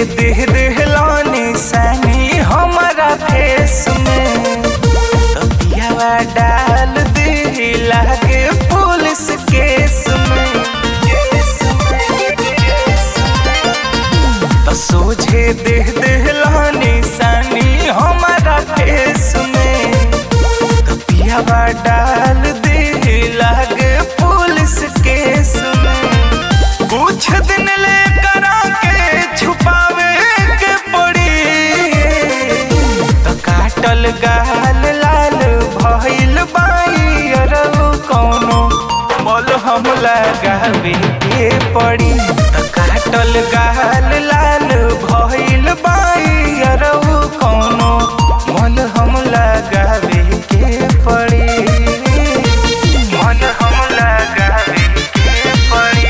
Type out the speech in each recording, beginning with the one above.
देह देहलानी सनी हमारा फेस में तबियावा डाल दे लागे पुलिस केस में तो सोझे देह देहलानी सनी हमारा फेस में तबियावा डाल दे लागे पुलिस केस में कुछ दिन ले करा के छुपावे के पड़ी तो काटल गाल लाल भइल बाई अरउ कौनो मोल हम लगावे के पड़ी तो काटल गाल लाल भइल बाई अरउ कौनो मोल हम लगावे के पड़ी मोल हम लगावे के पड़ी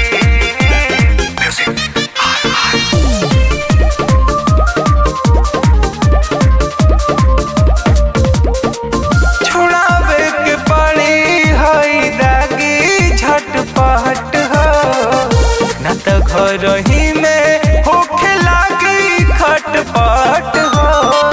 छुड़ावे के पड़ी हई दागी झटपट हो न त घर ही में होखे लागी खटपट हो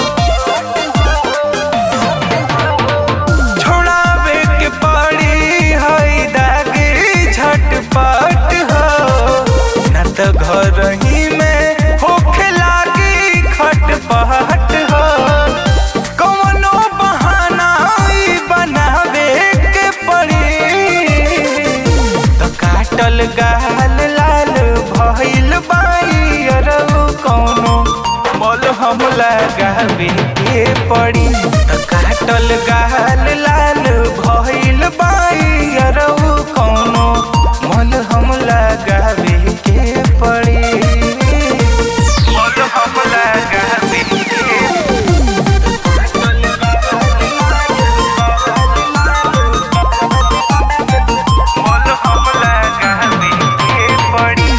छुड़ावे के पड़ी हई दागी झटपट हो न त घर ही में होखे लागी खटपट हो कौनो बहाना ई बनावे के पड़ी तो काटल गाल लाल भइल बाई अरउ कौनो मोल हम लगावे के पड़ी तो काटल गाल लाल भइल बाई अरउ कौनो मोल हम लगावे के पड़ी मोल हम लगावे के मोल हम लगावे के पड़ी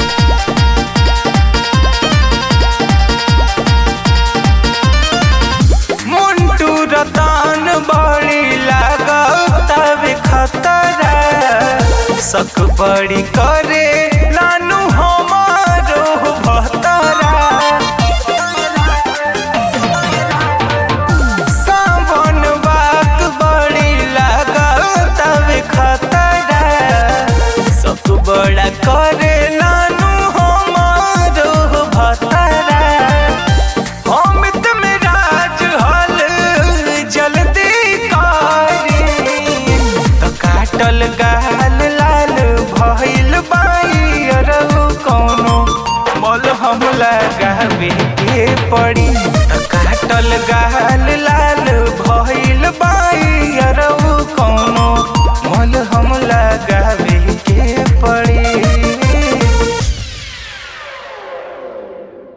मुंटू रतान बड़ी लागतावे खतरा सक बड़ी करे नानू हमारो भतरा सावन बात बड़ी लागतावे खतरा सक बड़ा करे नानू हमारो भतरा अमित में राज हल जल्दी करी तो काटल गाल लाल भइल बाई अरउ कौनो मोल हम लगावे के पड़ी तो काटल गाल लाल भइल बाई